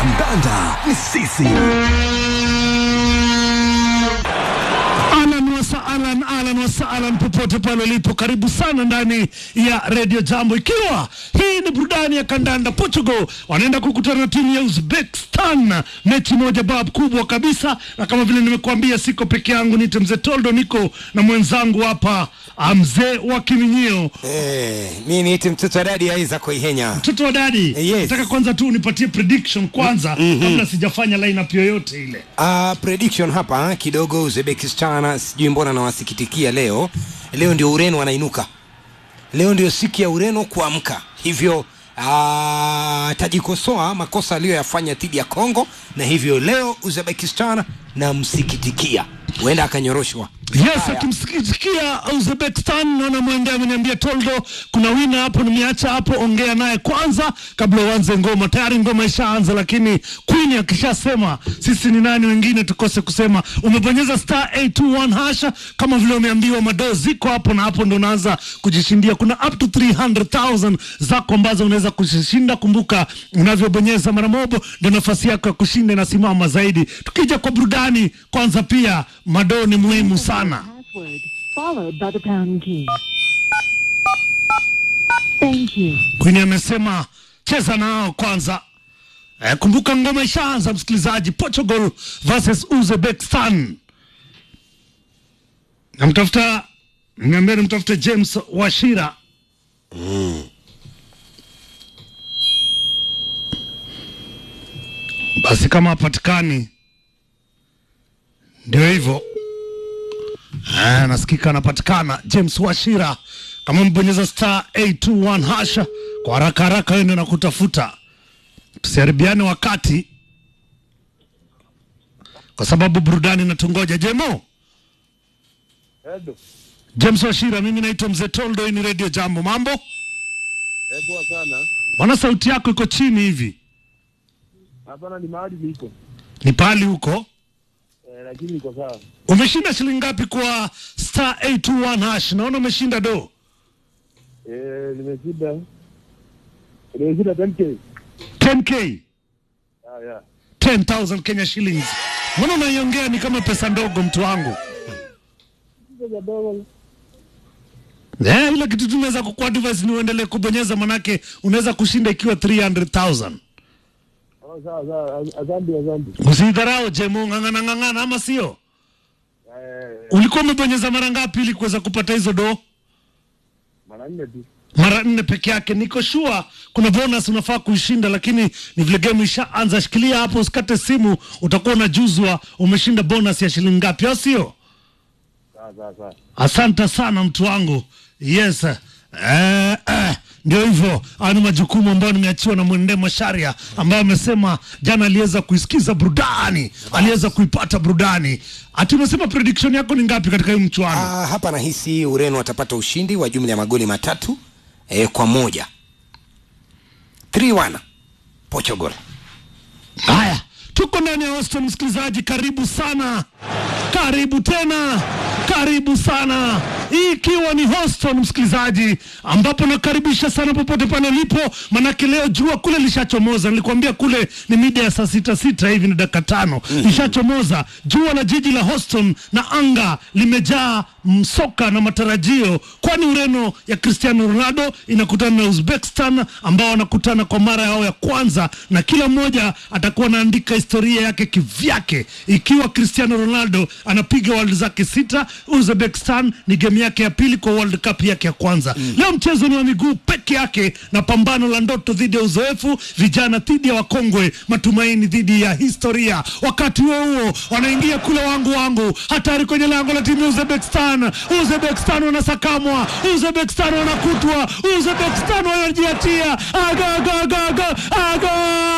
kandanda ni sisi. Alan wasaalan, alan wasaalan, popote pale ulipo, karibu sana ndani ya Radio Jambo, ikiwa hii ni burudani ya kandanda. Portugal wanaenda kukutana na timu ya Uzbekistan, mechi moja bab kubwa kabisa, na kama vile nimekuambia, siko peke yangu, nite mzee Toldo, niko na mwenzangu hapa ah, mzee wa Kiminyio, Eh, mi niiti mtoto wa dadi Aiza Koihenya. mtoto wa dadi. Yes. Nataka kwanza tu unipatie prediction kwanza, kabla sijafanya lineup yoyote ile. Uh, prediction hapa kidogo, Uzbekistan sijui mbona nawasikitikia leo. Leo ndio Ureno wanainuka, leo ndio siku ya Ureno kuamka, hivyo uh, tajikosoa makosa aliyoyafanya dhidi ya Congo, na hivyo leo Uzbekistan namsikitikia, huenda akanyoroshwa. Yes, akimsikia Uzbekistan naona mwende ameniambia Toldo, kuna wina hapo, nimeacha hapo, ongea naye kwanza kabla uanze ngoma. Tayari ngoma ishaanza, lakini Queen akishasema sisi ni nani wengine tukose kusema. Umebonyeza star 821 hasha kama vile umeambiwa, madoo ziko hapo na hapo ndo unaanza kujishindia. Kuna up to 300,000 zako ambazo unaweza kushinda. Kumbuka unavyobonyeza mara mobo ndio nafasi yako ya kushinda inasimama zaidi. Tukija kwa burudani, kwanza pia madoo ni muhimu sana. Password followed by the pound key. Thank you. Queen amesema cheza nao kwanza. Eh, kumbuka ngoma ishaanza msikilizaji, Portugal versus Uzbekistan. Namtafuta, niambia nimtafute James Washira. Basi kama hapatikani, ndio hivyo. Ah, nasikika anapatikana James Washira. Kama mbonyeza star 821 hasha kwa haraka haraka, wende na kutafuta, tusiharibiane wakati, kwa sababu burudani inatungoja. Jemo Edo, James Washira, mimi naitwa Mzee Toldo, hii ni Radio Jambo. Mambo eh, poa sana. bwana, sauti yako iko chini hivi, Hapana, ni mahali niko ni pali huko. eh, lakini niko sawa. Umeshinda shilingi ngapi kwa star 821 hash? Naona umeshinda do Eh, nimeshinda nimeshinda 10k. 10k Ah, yeah. 10,000 Kenya shillings. Mbona unaiongea ni kama pesa ndogo, mtu wangu? Pesa dogo. Eh, ile kitu tunaweza kukuadvise ni uendelee kubonyeza, manake unaweza kushinda ikiwa 300,000. Oh, sawa sawa. As- Asante, asante. Usidharau Jemo, ng'ang'ana ng'ang'ana, ama sio? Eh, Ulikuwa umebonyeza mara ngapi ili kuweza kupata hizo do? mara nne tu. Mara nne peke yake. Niko sure kuna bonus unafaa kuishinda, lakini ni vile game ishaanza. Shikilia hapo, usikate simu, utakuwa unajuzwa umeshinda bonus ya shilingi ngapi, au sio? Sawa sawa sawa. Asante sana mtu wangu. Yes. Eh, eh, ndio hivyo. Haya ni majukumu ambayo nimeachiwa na Mwende Masharia ambaye amesema jana aliweza kuisikiza burudani, aliweza kuipata burudani. Ati umesema prediction yako ni ngapi katika hii mchuano? Ah, hapa nahisi Ureno watapata ushindi wa jumla ya magoli matatu eh, kwa moja 3-1 Portugal. Haya, tuko ndani ya hostel, msikilizaji, karibu sana, karibu tena, karibu sana, hii ikiwa ni hostel msikilizaji, ambapo nakaribisha sana popote pale ulipo, manake leo jua kule lishachomoza. Nilikwambia kule ni mida ya saa sita sita hivi, ni dakika tano lishachomoza jua la jiji la Houston, na anga limejaa msoka na matarajio, kwani Ureno ya Cristiano Ronaldo inakutana na Uzbekistan ambao wanakutana kwa mara yao ya kwanza, na kila mmoja atakuwa anaandika historia yake kivyake. Ikiwa Cristiano Ronaldo anapiga world zake sita, Uzbekistan ni game yake ya pili kwa World Cup yake ya kwanza. Leo mchezo ni wa miguu peke yake na pambano la ndoto dhidi ya uzoefu, vijana dhidi ya wakongwe, matumaini dhidi ya historia. Wakati huo huo wanaingia kule wangu wangu, hatari kwenye lango la timu ya Uzbekistan. Uzbekistan wanasakamwa, Uzbekistan wanakutwa, Uzbekistan wanajiatia aga aga aga aga aga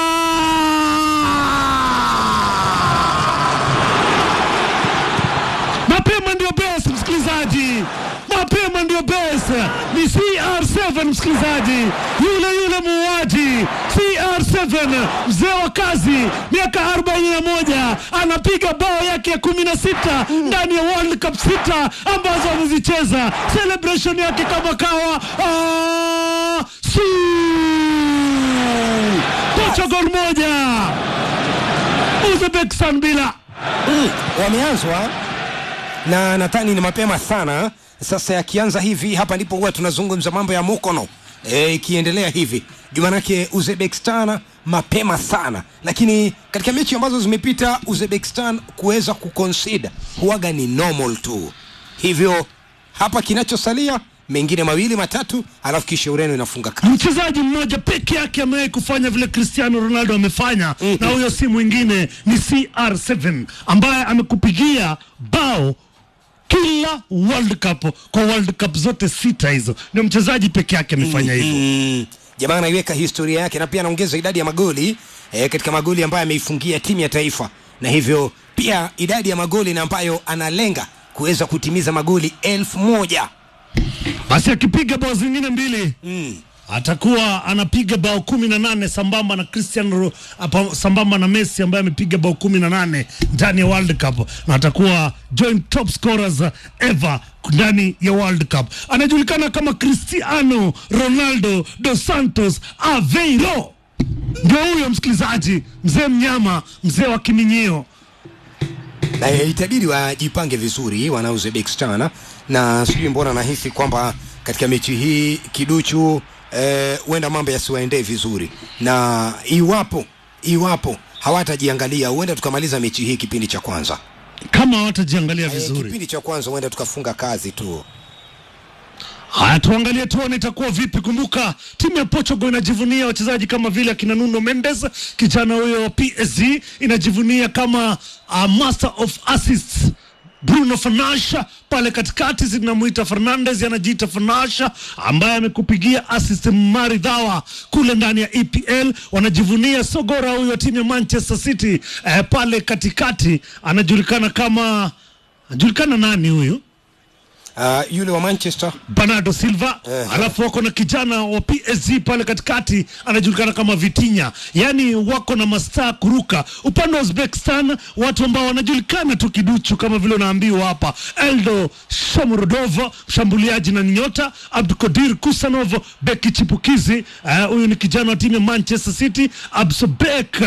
mapema ndio best msikilizaji mapema ndio best ni cr7 msikilizaji yule yule muuaji cr7 mzee wa kazi miaka 41 anapiga bao yake ya 16 ndani ya world cup sita ambazo amezicheza celebration yake kama kawa ah, su Portugal moja Uzbekistan bila mm, wameanzwa na nadhani ni mapema sana sasa yakianza hivi hapa ndipo huwa tunazungumza mambo ya mukono e, ikiendelea hivi jumanake uzbekistan mapema sana lakini katika mechi ambazo zimepita uzbekistan kuweza kuconsider huwaga ni normal tu hivyo hapa kinachosalia mengine mawili matatu alafu kisha ureno inafunga kazi mchezaji mmoja peke yake amewahi kufanya vile cristiano ronaldo amefanya Mhm. na huyo si mwingine ni cr7 ambaye amekupigia bao kila world cup kwa world cup zote sita hizo ndio mchezaji peke yake amefanya hivyo mm, jamaa anaiweka historia yake na pia anaongeza idadi ya magoli e, katika magoli ambayo ameifungia timu ya taifa na hivyo pia idadi ya magoli na ambayo analenga kuweza kutimiza magoli elfu moja basi akipiga bao zingine mbili mm. atakuwa anapiga bao kumi na nane sambamba na Cristiano Ro- apa- sambamba na Messi ambaye amepiga bao kumi na nane ndani ya World Cup na atakuwa joint top scorers ever ndani ya World Cup. Anajulikana kama Cristiano Ronaldo dos Santos Aveiro, ndio huyo msikilizaji, mzee mnyama, mzee wa kiminyio. na itabidi wajipange vizuri wana Uzbekistan na sijui mbona nahisi kwamba katika mechi hii kiduchu huenda eh, mambo yasiwaendee vizuri na iwapo iwapo hawatajiangalia huenda tukamaliza mechi hii kipindi cha kwanza Kama hawatajiangalia Eh, vizuri, kipindi cha kwanza huenda tukafunga kazi tu Haya, tuangalie tuone itakuwa vipi. Kumbuka timu ya Portugal inajivunia wachezaji kama vile akina Nuno Mendes, kijana huyo wa PSG, inajivunia kama uh, master of assists Bruno Fernandes pale katikati zinamuita Fernandes, anajiita Fernandes ambaye amekupigia assist maridhawa kule ndani ya EPL. Wanajivunia Sogora huyo timu ya Manchester City eh, pale katikati anajulikana kama anajulikana nani huyu? uh, yule wa Manchester Bernardo Silva Ehe. alafu wako na kijana wa PSG pale katikati anajulikana kama Vitinha, yaani wako na mastaa kuruka. Upande wa Uzbekistan watu ambao wanajulikana tu kiduchu kama vile unaambiwa hapa, Eldo Shomurodov mshambuliaji na nyota, Abdukodir Kusanov beki chipukizi. Eh, Huyu ni kijana wa timu ya Manchester City, Absobek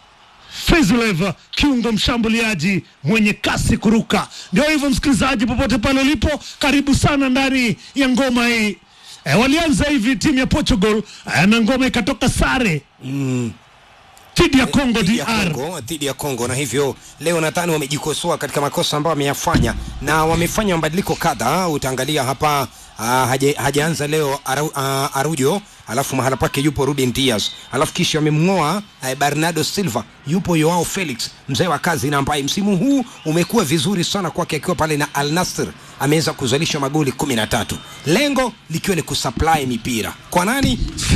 Fezlev kiungo mshambuliaji mwenye kasi kuruka. Ndio hivyo, msikilizaji, popote pale ulipo, karibu sana ndani ya ngoma hii. E, walianza hivi timu ya Portugal e, na ngoma ikatoka sare dhidi ya Congo dhidi ya DR. Kongo dhidi ya Kongo, na hivyo leo nadhani wamejikosoa katika makosa ambayo wameyafanya na wamefanya mabadiliko kadhaa. Utaangalia hapa uh, haja, hajaanza leo aru, uh, Arujo, alafu mahala pake yupo Ruben Diaz, alafu kisha wamemng'oa uh, Bernardo Silva, yupo Joao Felix, mzee wa kazi na ambaye msimu huu umekuwa vizuri sana kwake akiwa pale na Al Nassr, ameweza kuzalisha magoli kumi na tatu, lengo likiwa ni kusupply mipira kwa nani?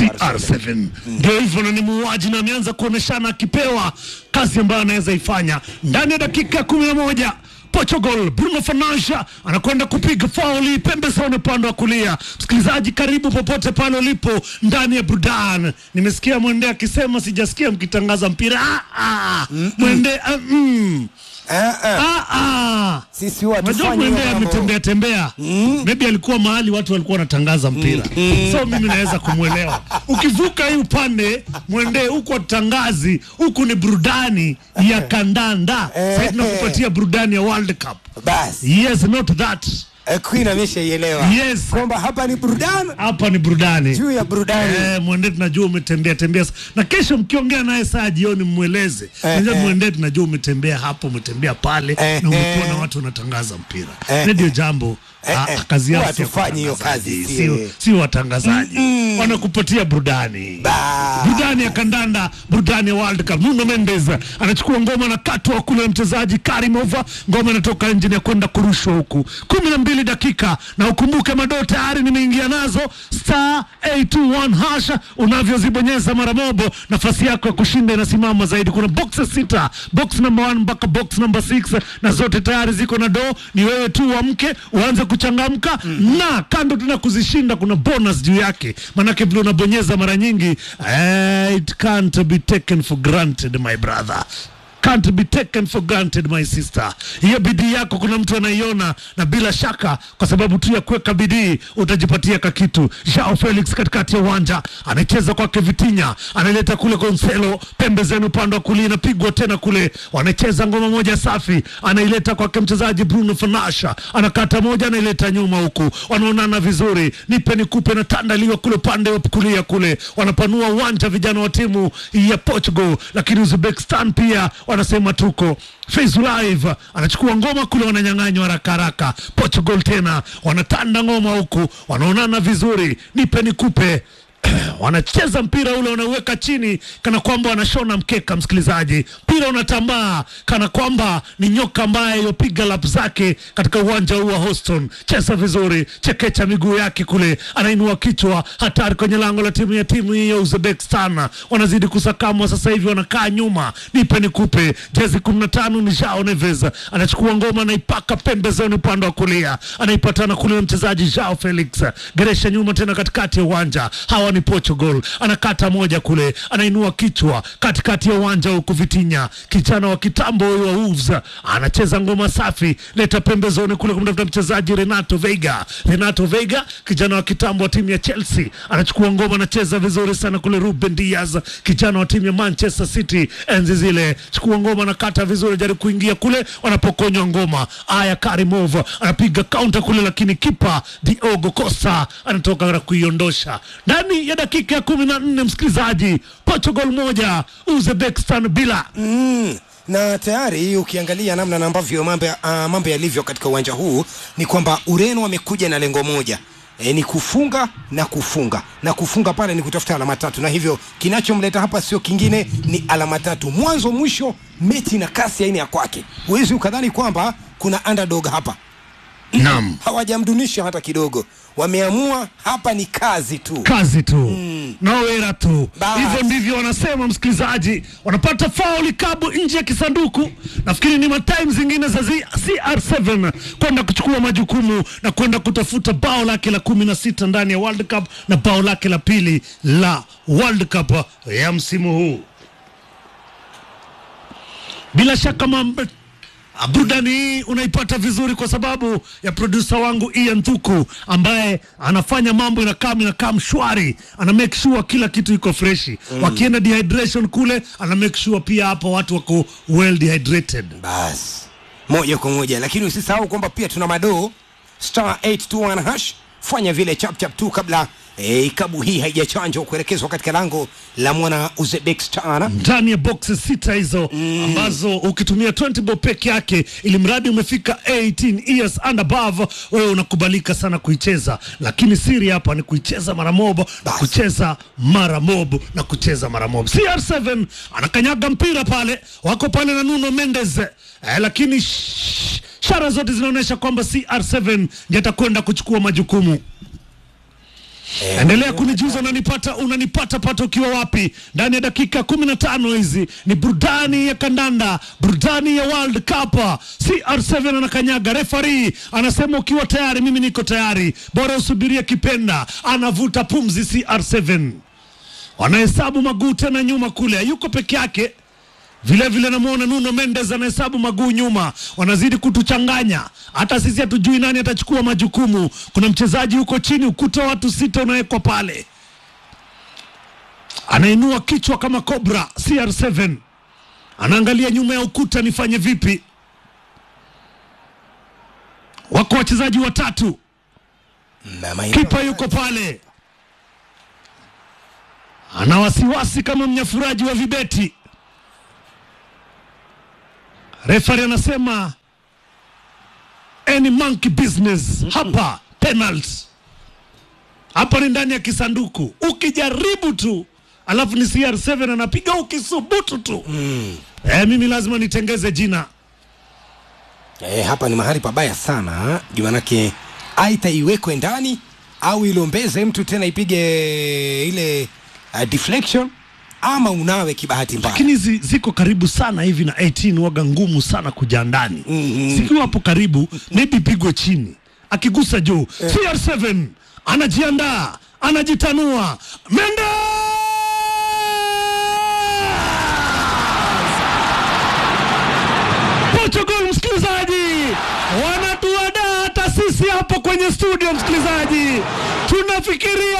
CR7 ndio hivyo, na ni muuaji na ameanza kuoneshana akipewa kazi ambayo anaweza ifanya ndani ya dakika kumi na moja. Portugal, Bruno Fernandes anakwenda kupiga fauli pembezoni upande wa kulia. Msikilizaji, karibu popote pale ulipo ndani ya Brudan. Nimesikia Mwende akisema sijasikia mkitangaza mpira. Ah, ah. Mwende ah, mm. Eh, eh. ah, ah. Sisi huwa Unajua hatufanyi Mwende hiyo mambo. ametembea tembea, maybe alikuwa mahali watu walikuwa wanatangaza mpira, so mimi naweza kumwelewa. Ukivuka hii upande Mwende, huku watangazi, huku ni burudani ya kandanda. Sasa tunakupatia burudani ya World Cup. Basi Yes, not that. eh, Queen ameshaielewa Yes. kwamba hapa ni burudani Hapa ni burudani. juu ya burudani. Eh, Mwende tunajua umetembea tembea, na kesho mkiongea naye saa jioni mweleze. Unajua eh. Mwende tunajua umetembea hapo, umetembea pale Eh, na umekuwa eh. na watu wanatangaza mpira. Eh, Radio eh. Jambo Eh, ah, eh. kazi yao Huwa si ya hatufanyi hiyo utangazaji, kazi, sio si- sio watangazaji, wanakupatia burudani Ba. burudani ya kandanda, burudani ya World Cup. Nuno Mendes anachukua ngoma na katwa kule na mchezaji Karimova, ngoma inatoka nje ya kwenda kurushwa huku. kumi na mbili dakika, na ukumbuke madoo tayari nimeingia nazo star 821 hasha, unavyozibonyeza mara mobo, nafasi yako ya kushinda inasimama zaidi. Kuna boxes sita, box number 1 mpaka box number 6 na zote tayari ziko na doo. Ni wewe tu uamke uanze kuchangamka na kando tena kuzishinda, kuna bonus juu yake, manake vile unabonyeza mara nyingi eh, it can't be taken for granted my brother. can't be taken for granted my sister. Hiyo bidii yako kuna mtu anaiona, na bila shaka kwa sababu tu ya kuweka bidii utajipatia kakitu. Joao Felix katikati ya uwanja anacheza kwake Vitinha, analeta kule Gonzalo pembezeni upande wa kulia, inapigwa tena kule, wanacheza ngoma moja safi, anaileta kwake mchezaji Bruno Fanasha, anakata moja, anaileta nyuma huku, wanaonana vizuri, nipe nikupe, na tandaliwa kule upande wa kulia kule, wanapanua uwanja vijana wa timu ya Portugal, lakini Uzbekistan pia wanasema tuko Face Live anachukua ngoma kule, wananyang'anywa haraka haraka. Portugal tena wanatanda ngoma huku, wanaonana vizuri, nipe nikupe wanacheza mpira ule wanauweka chini kana kwamba wanashona mkeka. Msikilizaji, mpira unatambaa kana kwamba ni nyoka ambaye yopiga lap zake katika uwanja huu wa Houston. Cheza vizuri, chekecha miguu yake kule, anainua kichwa, hatari kwenye lango la timu ya timu hii ya Uzbekistan. Wanazidi kusakamwa sasa hivi, wanakaa nyuma. Nipe nikupe, jezi kumi na tano ni Jao Neves anachukua ngoma, anaipaka pembezoni upande wa kulia, anaipatana kule na mchezaji Jao Felix, geresha nyuma tena katikati ya uwanja. Hawa ni Portugal, anakata moja kule, anainua kichwa katikati ya uwanja huku. Vitinha kijana wa kitambo huyu wa Wolves anacheza ngoma safi, leta pembezoni kule kumtafuta mchezaji Renato Veiga. Renato Veiga kijana wa kitambo wa timu ya Chelsea anachukua ngoma, anacheza vizuri sana kule. Ruben Diaz kijana wa timu ya Manchester City enzi zile, chukua ngoma, anakata vizuri, jaribu kuingia kule, wanapokonywa ngoma. Aya Karimov anapiga counter kule, lakini kipa Diogo Costa anatoka na kuiondosha ndani ya dakika ya kumi na nne. Msikilizaji, Portugal moja Uzbekistan bila. mm. na tayari ukiangalia namna na ambavyo mambo ya- ah, mambo yalivyo katika uwanja huu ni kwamba Ureno wamekuja na lengo moja E, ni kufunga na kufunga na kufunga pale ni kutafuta alama tatu, na hivyo kinachomleta hapa sio kingine, ni alama tatu. Mwanzo mwisho, mechi na kasi aina ya kwake, huwezi ukadhani kwamba kuna underdog hapa. Naam, Hawajamdunisha hata kidogo, wameamua hapa ni kazi tu. kazi tu mm. nawera tu Bas. hivyo ndivyo wanasema msikilizaji wanapata fauli kabu nje ya kisanduku nafikiri ni matime zingine za zi- cr7 kwenda kuchukua majukumu na kwenda kutafuta bao lake la kumi na sita ndani ya world cup na bao lake la pili la world cup ya msimu huu bila shaka mambo Ah, burudani hii unaipata vizuri kwa sababu ya produsa wangu Ian Thuku ambaye anafanya mambo inakaa inakaa mshwari, ana make sure kila kitu iko freshi mm. Wakienda dehydration kule, ana make sure pia hapo watu wako well dehydrated. basi moja kwa moja lakini usisahau kwamba pia tuna madoo star 821 hash fanya vile chapchap tu kabla eh, ikabu hii haijachanjwa kuelekezwa katika lango la mwana uzbekistan ndani ya boxes sita hizo mm. ambazo ukitumia 20 bob peke yake, ili mradi umefika 18 years and above, wewe unakubalika sana kuicheza, lakini siri hapa ni kuicheza mara mob na Basi. kucheza mara mob na kucheza mara mob. CR7 anakanyaga mpira pale, wako pale na Nuno Mendes eh, lakini sh- shara zote zinaonyesha kwamba CR7 ndiye atakwenda kuchukua majukumu. Endelea kunijuza unanipata unanipata pata ukiwa wapi ndani ya dakika kumi na tano hizi ni burudani ya kandanda burudani ya World Cup CR7 anakanyaga refari anasema ukiwa tayari mimi niko tayari bora usubirie kipenda anavuta pumzi CR7 wanahesabu maguu tena nyuma kule yuko peke yake vile vile namwona Nuno Mendes anahesabu maguu nyuma, wanazidi kutuchanganya. Hata sisi hatujui nani atachukua majukumu. Kuna mchezaji huko chini, ukuta wa watu sita unawekwa pale, anainua kichwa kama cobra. CR7 anaangalia nyuma ya ukuta, nifanye vipi? Wako wachezaji watatu, na maeneo- kipa yuko pale, ana wasiwasi kama mnyafuraji wa vibeti. Refari anasema any monkey business hapa penalty. Hapa ni ndani ya kisanduku, ukijaribu tu alafu ni CR7 anapiga ukisubutu tu mm. Eh, mimi lazima nitengeze jina E, hapa ni mahali pabaya sana juu manake aita iwekwe ndani au ilombeze mtu tena ipige ile uh, deflection ama unawe kibahati mbaya. lakini hizi ziko karibu sana hivi na 18 waga ngumu sana kuja ndani Mhm. zikiwa hapo karibu maybe pigwe chini akigusa juu CR7 anajiandaa anajitanua Mendes kwenye studio, msikilizaji, tunafikiria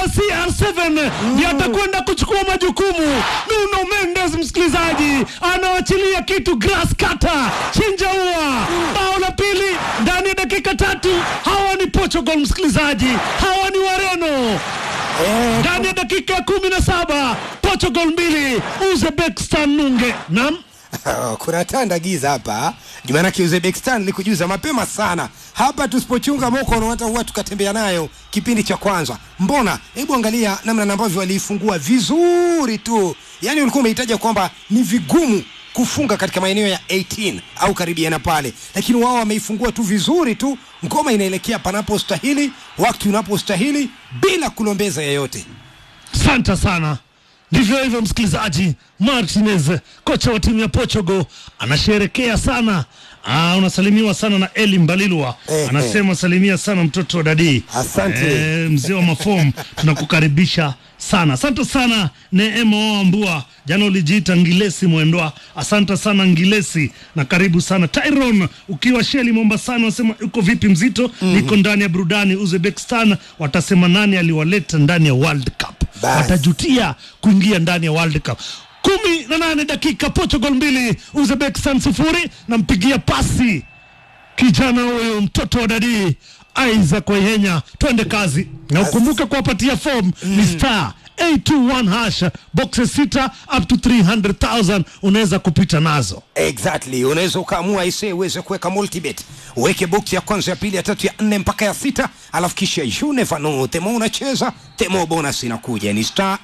CR7 ndiye atakwenda kuchukua majukumu. Nuno Mendes, msikilizaji, anawachilia kitu grass cutter, chinja ua, bao la pili ndani ya dakika tatu. Hawa ni Portugal, msikilizaji, hawa ni Wareno Eh, ndani ya dakika ya kumi na saba Portugal mbili Uzbekistan nunge. Naam, kuna tanda giza hapa jumanake uzbekistan likujuza mapema sana hapa tusipochunga mokono hata huwa tukatembea nayo kipindi cha kwanza mbona hebu angalia namna ambavyo waliifungua vizuri tu yaani ulikuwa umehitaja kwamba ni vigumu kufunga katika maeneo ya 18 au karibiana pale lakini wao wameifungua tu vizuri tu ngoma inaelekea panapostahili wakati unapostahili bila kulombeza yeyote asante sana. Ndivyo hivyo, msikilizaji. Martinez, kocha wa timu ya Portugal, anasherekea sana. Ah, unasalimiwa sana na Eli Mbalilwa Eh, anasema salimia sana mtoto wa dadii. Asante. Eh, mzee wa mafom tunakukaribisha sana. Asante sana Neema Ambua, jana ulijiita Ngilesi Mwendwa. Asante sana Ngilesi na karibu sana Tyron, ukiwa Sheli Mombasani, wasema uko vipi mzito? Niko ndani ya burudani. Uzbekistan watasema nani aliwaleta ndani ya World Cup, Bas. watajutia kuingia ndani ya World Cup. kumi na nane dakika, Portugal mbili Uzbekistan sufuri. Nampigia pasi kijana huyu mtoto wa dadii Isaac Waihenya, twende kazi na ukumbuke kuwapatia form ni star 821 hash boxes sita up to 300,000 unaweza kupita nazo. exactly unaweza ukaamua ise uweze kuweka multibet uweke box ya kwanza ya pili ya tatu ya nne mpaka ya sita alafu kisha you never know temo unacheza temo bonus inakuja ni star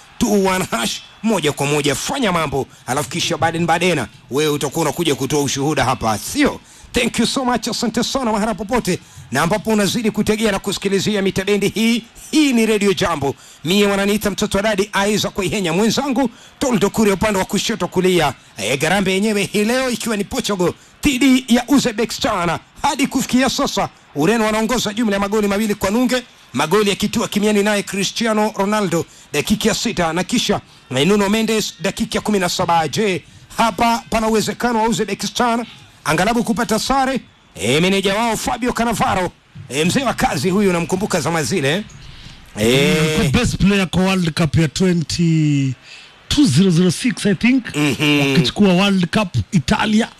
821 hash moja kwa moja fanya mambo alafu kisha baden badena wewe utakuwa unakuja kutoa ushuhuda hapa sio thank you so much asante sana mahala popote na ambapo unazidi kutegea na kusikilizia mitabendi hii hii ni redio jambo mie wananiita mtoto wa dadi aiza kuihenya mwenzangu toldo kure upande wa kushoto kulia e, garambe yenyewe hii leo ikiwa ni portugal dhidi ya uzbekistan hadi kufikia sasa ureno wanaongoza jumla ya magoli mawili kwa nunge magoli yakitua kimiani naye cristiano ronaldo dakika ya sita na kisha eh, nuno mendes dakika ya kumi na saba je hapa pana uwezekano wa uzbekistan angalabu kupata sare e, meneja wao Fabio Cannavaro e, mzee wa kazi huyu namkumbuka zama zile e, Kwa best player kwa World Cup ya 20 2006 I think wakichukua World Cup Italia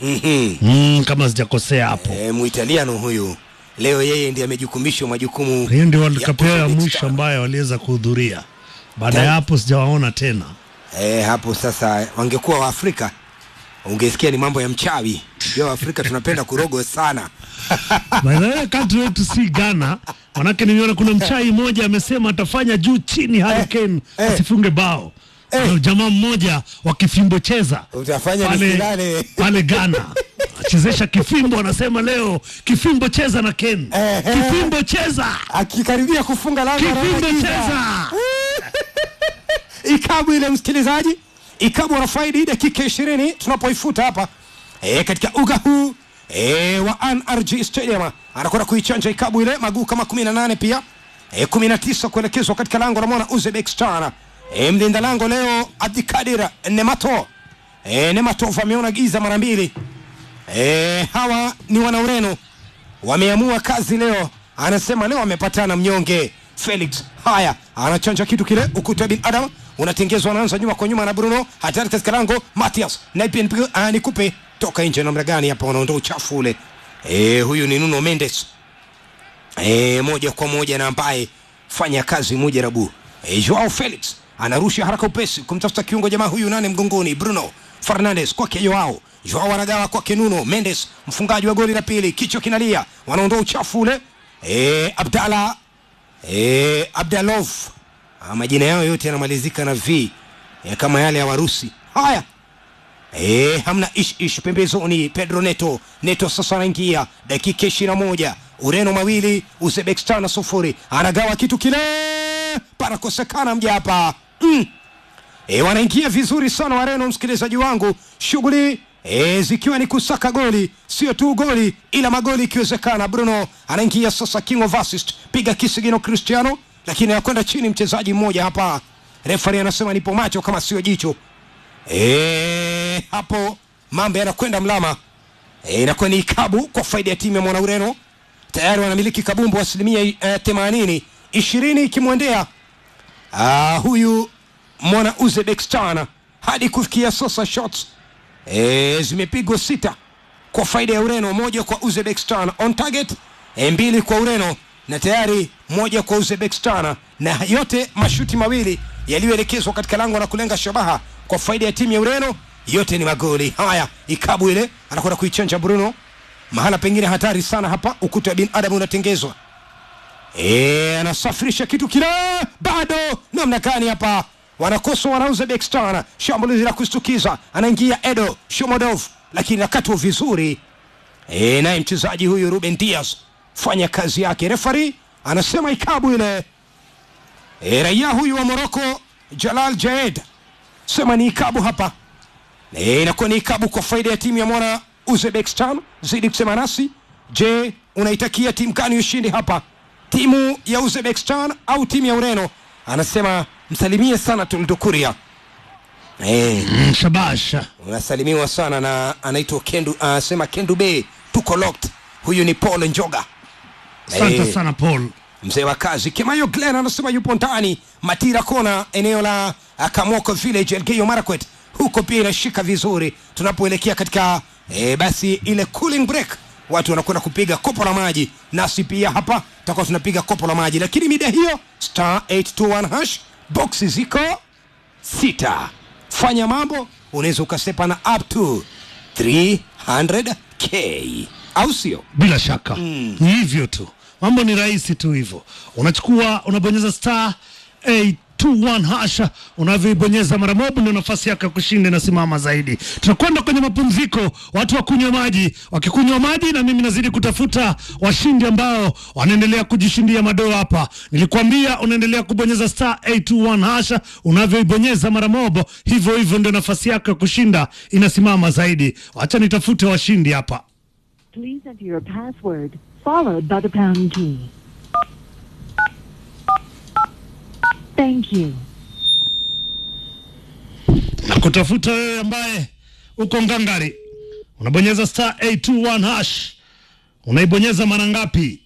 mm, kama sijakosea hapo. e, muitaliano huyu leo yeye ndiye amejukumishwa majukumu Hiyo ndio World ya Cup yao ya Uzbekistan. mwisho ambayo waliweza kuhudhuria. Baada ya hapo sijawaona tena. e, hapo sasa wangekuwa waafrika ungesikia ni mambo ya mchawi jo waafrika tunapenda kurogo sana By the way, country wetu si Ghana. Manake nimeona kuna mchai mmoja amesema atafanya juu chini Hurricane eh. asifunge bao. Eh. Kuna jamaa mmoja wa kifimbo cheza Utafanya pale, nisilale. pale Ghana achezesha kifimbo, anasema leo kifimbo cheza na Ken, Eh, eh. kifimbo cheza, akikaribia kufunga lango kifimbo anagiza. cheza. ikabu ile msikilizaji ikabu wanafaidi dakika ishirini tunapoifuta hapa e, katika uga huu e, wa nrg stadium anakwenda kuichanja ikabu ile maguu kama kumi na nane pia e, kumi na tisa kuelekezwa katika lango la mwana uzbekistan e, mlinda lango leo abdikadir nemato e, nematov ameona giza mara mbili e, hawa ni wana ureno wameamua kazi leo anasema leo amepatana mnyonge felix haya anachanja kitu kile ukuta wa binadam unatengezwa anaanza nyuma kwa nyuma na bruno hatari katika lango matias nikupe toka nje namna gani hapa wanaondoa uchafu ule e, huyu ni nuno mendes e, moja kwa moja na ambaye fanya kazi mujarabu e, joao felix anarusha haraka upesi kumtafuta kiungo jamaa huyu nane mgongoni bruno fernandes kwake joao joao anagawa kwake nuno mendes mfungaji wa goli la pili kichwa kinalia wanaondoa uchafu ule e, abdala e, abdalov Ah, majina yao yote yanamalizika na v e, kama yale ya warusi haya E, hamna ish ish pembezoni. Pedro Neto, Neto sasa anaingia dakika ishirini na moja Ureno mawili Uzbekistan sufuri, anagawa kitu kile, panakosekana mja hapa mm. E, wanaingia vizuri sana Wareno, msikilizaji wangu, shughuli e, zikiwa ni kusaka goli, sio tu goli ila magoli ikiwezekana. Bruno anaingia sasa, king of assist, piga kisigino Cristiano, lakini anakwenda chini mchezaji mmoja hapa. Refari anasema nipo macho kama sio jicho. E, hapo mambo yanakwenda mlama e, inakuwa ni ikabu kwa faida ya timu ya mwana Ureno. tayari wanamiliki kabumbu asilimia eh, themanini ishirini ikimwendea ah, huyu mwana uzbekistan hadi kufikia sasa shots e, zimepigwa sita kwa faida ya ureno moja kwa uzbekistan on target e, mbili kwa ureno na tayari moja kwa uzbekistan na yote mashuti mawili yaliyoelekezwa katika lango la kulenga shabaha kwa faida ya timu ya ureno yote ni magoli haya ikabu ile anakwenda kuichanja bruno mahala pengine hatari sana hapa ukuta wa binadamu unatengezwa e, anasafirisha kitu kile bado namna gani hapa wanakosa wana uzbekistan shambulizi la kustukiza anaingia edo shomodov lakini nakatwa vizuri e, naye mchezaji huyu ruben dias fanya kazi yake refari anasema ikabu ile e, raia huyu wa moroko jalal jaed sema ni ikabu hapa e, inakuwa ni ikabu kwa faida ya timu ya mwana uzbekistan zidi kusema nasi je unaitakia timu gani ushindi hapa timu ya uzbekistan au timu ya ureno anasema msalimie sana tuldukuria e, Mm, shabasha unasalimiwa sana na anaitwa kendu anasema kendu be tuko locked huyu ni paul njoga asante Eh, sana paul mzee wa kazi kemayo glen anasema yupo ndani matira kona eneo la ah, kamoko village elgeyo marakwet huko pia inashika vizuri tunapoelekea katika e, basi ile cooling break watu wanakwenda kupiga kopo la maji nasi pia hapa tutakuwa tunapiga kopo la maji lakini mida hiyo star 821 hash boxi ziko sita fanya mambo unaweza ukasepa na up to 300k au sio bila shaka mm. ni hivyo tu mambo ni rahisi tu hivyo unachukua unabonyeza star 821 hasha unavyoibonyeza mara moja ndio nafasi yako ya kushinda inasimama zaidi tunakwenda kwenye mapumziko watu wakunywa maji wakikunywa maji na mimi nazidi kutafuta washindi ambao wanaendelea kujishindia madoo hapa nilikwambia unaendelea kubonyeza star 821 hasha unavyoibonyeza mara moja hivyo hivyo ndio nafasi yako ya kushinda inasimama zaidi wacha nitafute washindi hapa Please enter your password, followed by the pound key. Thank you. na kutafuta wewe ambaye uko ngangari unabonyeza star 821 hash unaibonyeza mara ngapi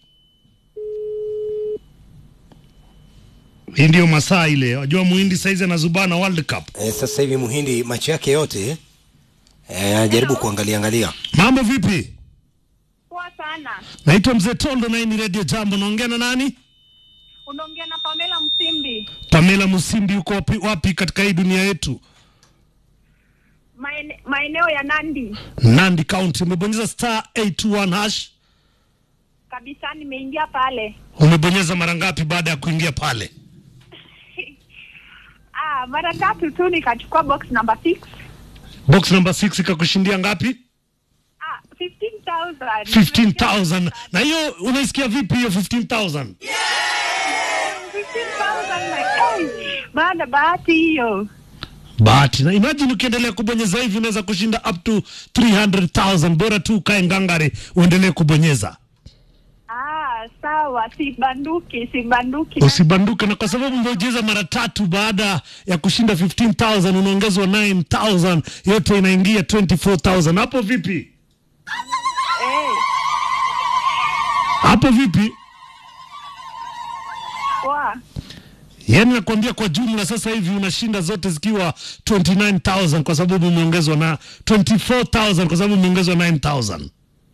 hii ndio masaa ile wajua muhindi saizi anazubana world cup e, sasa hivi muhindi macho yake yote eh, anajaribu kuangalia angalia mambo vipi Poa sana. naitwa mzee tondo na hii ni radio jambo naongea na nani Unaongea na Pamela Msimbi. pamela musimbi uko wapi, wapi katika hii dunia yetu Maene, maeneo ya Nandi. nandi county umebonyeza star 821 hash Kabisa nimeingia pale. umebonyeza mara ngapi baada ya kuingia pale Ah, mara tatu tu nikachukua box number 6. box number 6 ikakushindia ngapi Ah, 15,000. 15000 na hiyo unaisikia vipi hiyo 15000 15,000 na hey, bana bahati hiyo. bahati na imagine ukiendelea kubonyeza hivi unaweza kushinda up to 300000 bora tu ukae ngangari uendelee kubonyeza Ah, sawa, sibanduki, sibanduki. usibanduke na kwa sababu umecheza mara tatu baada ya kushinda 15000 unaongezwa 9000 yote inaingia 24000 hapo vipi Eh, hapo vipi poa. yaani nakwambia kwa jumla sasa hivi unashinda zote zikiwa 29000 kwa sababu umeongezwa na 24000 kwa sababu umeongezwa 9000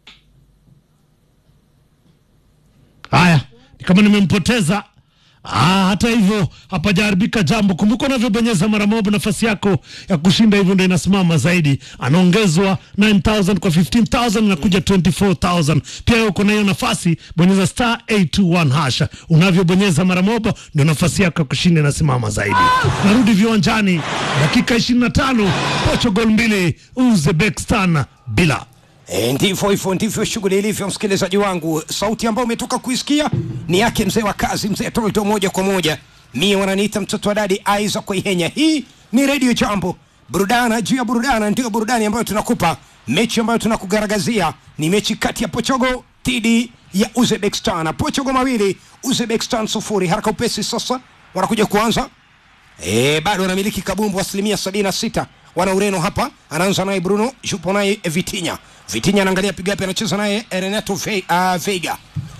haya ni kama nimempoteza Ah, hata hivyo hapajaharibika jambo. Kumbuka unavyobonyeza mara moja, nafasi yako ya kushinda hivyo ndio inasimama zaidi. Anaongezwa 9000 kwa 15000 inakuja 24000. Pia wewe uko na hiyo nafasi, bonyeza star 821 hasha. Unavyobonyeza mara moja ndio nafasi yako ya kushinda inasimama zaidi. Narudi viwanjani, dakika 25, Portugal mbili, Uzbekistan bila. E, ndivyo hivyo ndivyo shughuli ilivyo, msikilizaji wangu. Sauti ambayo umetoka kuisikia ni yake mzee wa kazi, mzee Tolto, moja kwa moja. Mie wananiita mtoto wa dadi Isaac Koihenya. Hii ni Radio Jambo, burudana juu ya burudana, ndio burudani ambayo tunakupa. Mechi ambayo tunakugaragazia ni mechi kati ya Portugal dhidi ya Uzbekistan. Portugal mawili, Uzbekistan sufuri. Haraka upesi sasa, wanakuja kuanza E, bado wanamiliki kabumbu asilimia sabini na sita wana Ureno hapa. Anaanza naye Bruno, yupo naye Vitinha. Vitinha anaangalia piga yapi, anacheza naye Renato Ve, uh, Veiga.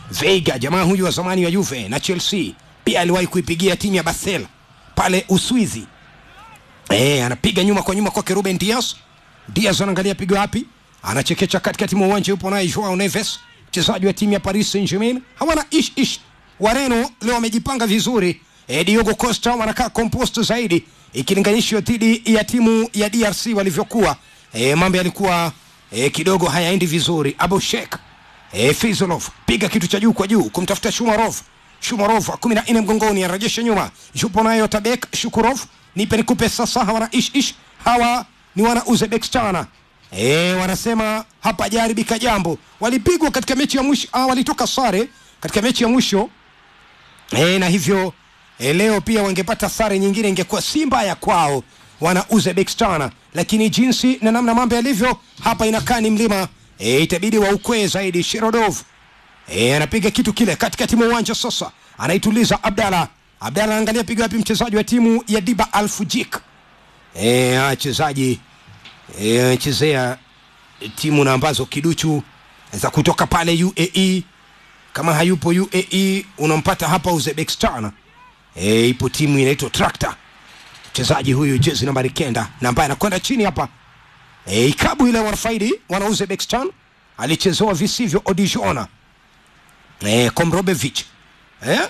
Veiga, jamaa huyu wa zamani wa Juve na Chelsea, pia aliwahi kuipigia timu ya Basel pale Uswizi. Eh, anapiga nyuma kwa nyuma kwake Ruben Dias. Dias anaangalia pigo wapi, anachekecha katikati mwa uwanja, yupo naye Joao Neves, mchezaji wa timu ya Paris Saint-Germain. Hawana ish ish. Wareno leo wamejipanga vizuri. Eh, Diogo Costa wanakaa compost zaidi ikilinganishwa dhidi ya timu ya DRC walivyokuwa. E, mambo yalikuwa e, kidogo hayaendi vizuri. Abu Sheikh e, Fizolov piga kitu cha juu kwa juu kumtafuta Shumarov. Shumarov kumi na nne mgongoni anarejesha nyuma, yupo nayo Tabek Shukurov. Nipe nikupe sasa, hawana ish ish, hawa ni wana Uzbekistan. E, wanasema hapa jaribika jambo. Walipigwa katika mechi ya mwisho, ah, walitoka sare katika mechi ya mwisho e, na hivyo e, leo pia wangepata sare nyingine ingekuwa si mbaya kwao wana Uzbekistan, lakini jinsi na namna mambo yalivyo hapa inakaa ni mlima e, itabidi waukwee zaidi. Shirodov e, anapiga kitu kile katikati mwa uwanja sasa, anaituliza Abdalla. Abdalla anaangalia piga wapi mchezaji wa timu ya Diba Alfujik e, wachezaji e, anachezea timu na ambazo kiduchu za kutoka pale UAE kama hayupo UAE unampata hapa Uzbekistan. E, ipo timu inaitwa Tractor, mchezaji huyu jezi nambari kenda na ambaye anakwenda chini hapa e, ikabu ile wanafaidi wana Uzbekistan alichezewa visivyo Odijona e, Komrobevich e?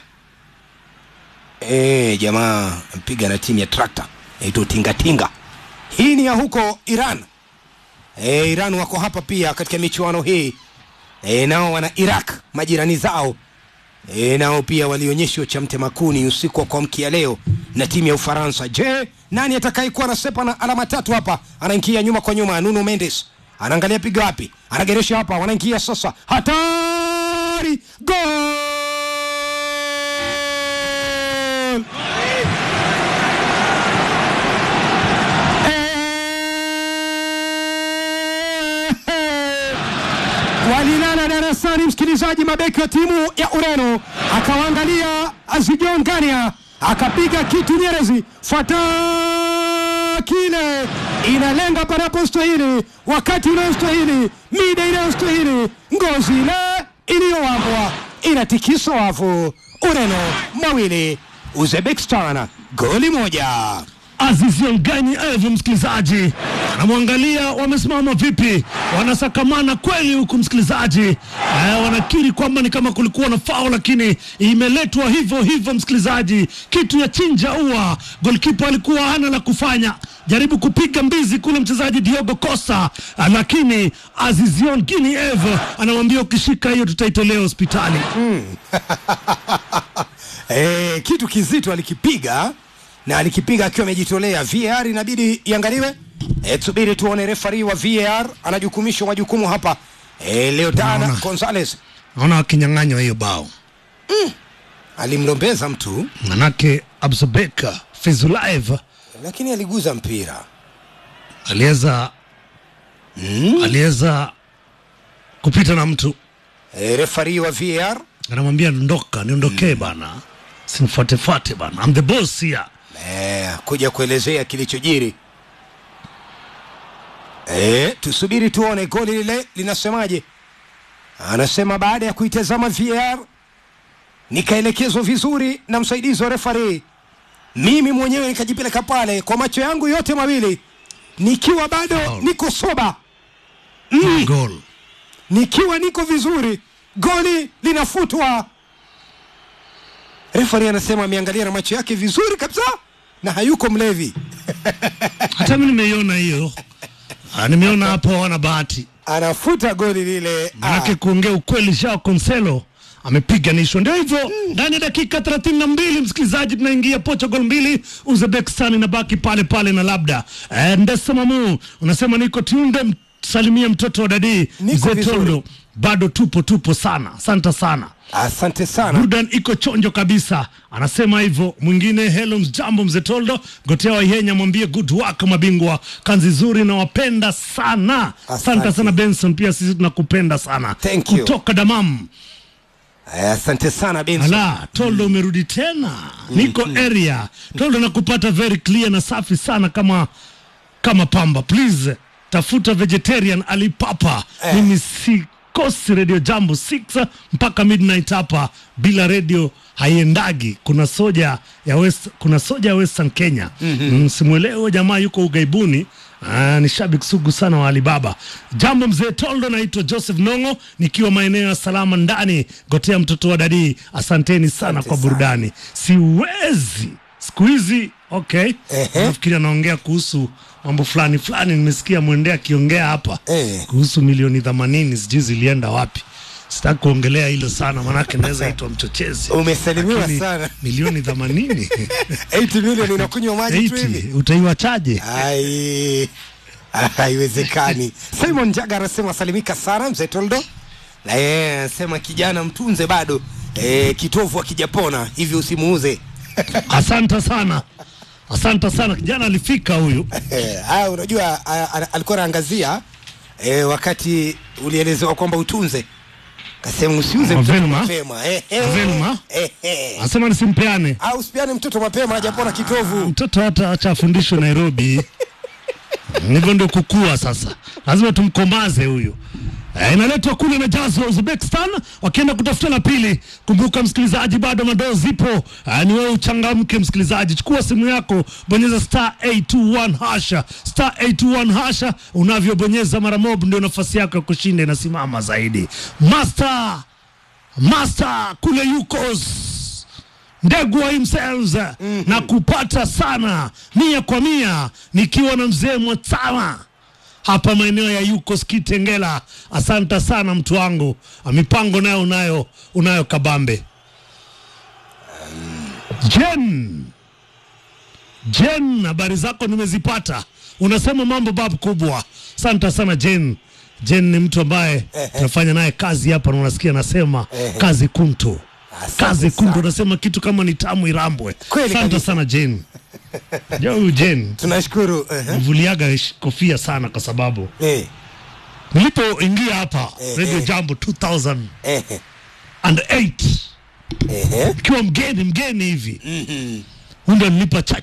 E, jamaa mpiga na timu ya Tractor inaitwa Tingatinga. Hii ni ya huko Iran. E, Iran wako hapa pia katika michuano hii e, nao wana Iraq majirani zao e, nao pia walionyeshwa cha mtemakuni usiku wa kuamkia leo na timu ya Ufaransa. Je, nani atakayekuwa anasepa na alama tatu hapa? Anaingia nyuma kwa nyuma, Nuno Mendes anaangalia piga wapi, anageresha hapa, wanaingia sasa, hatari, gol! walilala darasani, msikilizaji, mabeki wa timu ya Ureno akawaangalia Azijon Gania akapiga kitu Nyerezi, fuata kile, inalenga panapostahili, wakati unaostahili, mida inayostahili, ngozi ile iliyowambwa inatikisa wavu. Ureno mawili, Uzbekistan goli moja. Aziz Yongani Evu, msikilizaji anamwangalia, wamesimama vipi, wanasakamana kweli huku msikilizaji. Eh, wanakiri kwamba ni kama kulikuwa na fao, lakini imeletwa hivyo hivyo msikilizaji, kitu ya chinja ua. Golkipa alikuwa hana la kufanya, jaribu kupiga mbizi kule mchezaji Diogo Costa, ah, lakini Aziz Yongani Evu anamwambia ukishika hiyo tutaitolea hospitali. Eh, kitu kizito alikipiga na alikipiga akiwa amejitolea. VAR inabidi iangaliwe. Eh, tusubiri tuone refari wa VAR anajukumishwa majukumu hapa. Eh, Leodana Naona. Gonzalez Naona wakinyang'anywa hiyo bao, alimlombeza mtu manake Absobeka Fizulaev lakini aliguza mpira. aliweza aliweza kupita na mtu Eh, refari wa VAR anamwambia ndoka niondokee bana simfuatefuate bana I'm the boss here eh, kuja kuelezea kilichojiri. Eh, tusubiri tuone goli lile linasemaje. Anasema baada ya kuitazama VAR nikaelekezwa vizuri na msaidizi wa refari, mimi mwenyewe nikajipeleka pale kwa macho yangu yote mawili nikiwa bado Foul. niko soba, goal nikiwa niko vizuri, goli linafutwa. Refari anasema ameangalia na macho yake vizuri kabisa na hayuko mlevi. hata mi nimeiona hiyo Ah, nimeona hapo wana bahati anafuta goli lile. manake Ah, kuongea ukweli Joao Cancelo amepiganishwa ndio hivyo ndani ya dakika 32 msikilizaji tunaingia Portugal mbili Uzbekistan inabaki pale pale na labda eh, Ndesa Mamu unasema niko tunde salimia mtoto wa dadii Niko mzee vizuri. Tondo bado tupo tupo sana asante sana asante sana. burdan iko chonjo kabisa anasema hivyo mwingine hello jambo mzee toldo gotea waihenya mwambie good work mabingwa kanzi zuri nawapenda sana asante Asante. sana benson pia sisi tunakupenda sana Thank you. kutoka damam Eh, Asante sana Benson. ala toldo umerudi tena niko area toldo nakupata very clear na safi sana kama kama pamba please tafuta vegetarian alipapa Eh. mimi si usikose radio jambo 6 mpaka midnight hapa bila radio haiendagi kuna soja ya West, kuna soja ya western kenya mm-hmm. simwelewe jamaa yuko ugaibuni Aa, ni shabiki sugu sana wa Alibaba. Jambo mzee Toldo, naitwa Joseph Nongo nikiwa maeneo ya salama ndani Gotea, mtoto wa dadii. Asanteni sana Asante kwa sana. burudani. Siwezi siku hizi okay. Ehe. Nafikiri anaongea kuhusu mambo fulani fulani, nimesikia mwendea akiongea hapa Eh. kuhusu milioni themanini, sijui zilienda wapi. Sitaki kuongelea hilo sana, manake naweza itwa mchochezi. Umesalimiwa Lakini sana. milioni themanini 80 milioni inakunywa maji tu hivi 80 utaiwachaje? Ai, haiwezekani. Simon Jaga anasema salimika sana mzee Toldo, na yeye anasema kijana mtunze bado e, kitovu akijapona hivyo usimuuze. Asante sana, asante sana. Kijana alifika huyu. Eh, Haya, unajua a- a- alikuwa anaangazia e, wakati ulielezewa kwamba utunze, kasema usiuze Ah, mtoto Velma? mapema eh, eh, Velma? eh, eh. Asema nisimpeane au usipiane mtoto mapema hajapona kitovu. mtoto, hata acha afundishwe Nairobi. Hivyo ndio kukua sasa, lazima tumkomaze huyu. Eh, inaletwa kule na Jazz wa Uzbekistan wakienda kutafuta la pili. Kumbuka msikilizaji, bado madoo zipo. Eh, ni wewe uchangamke msikilizaji, chukua simu yako, bonyeza star 821 hasha, star 821 hasha. Unavyobonyeza mara mob, ndio nafasi yako ya kushinda inasimama zaidi. Master Master kule yukos Ndegwa himself na kupata sana mia kwa mia nikiwa na mzee Mwatama hapa maeneo ya Yukos Kitengela. Asante sana mtu wangu, mipango nayo unayo unayo kabambe. Jen, Jen, habari zako nimezipata. Unasema mambo babu kubwa. Asante sana Jen. Jen ni mtu ambaye tunafanya naye kazi hapa na unasikia anasema kazi kuntu Asante kazi kuntu, sana. unasema kitu kama ni tamu irambwe. Kweli Asante kabisa. sana Jen. Ja huyu Jen Tunashukuru eh, mvuliaga ish- kofia sana kwa sababu eh, nilipoingia hapa Eh, Radio eh. Jambo 2008 eh, eh, and 8 eh, eh. ikiwa mgeni mgeni hivi Mhm. huyu ndo nilipa chaki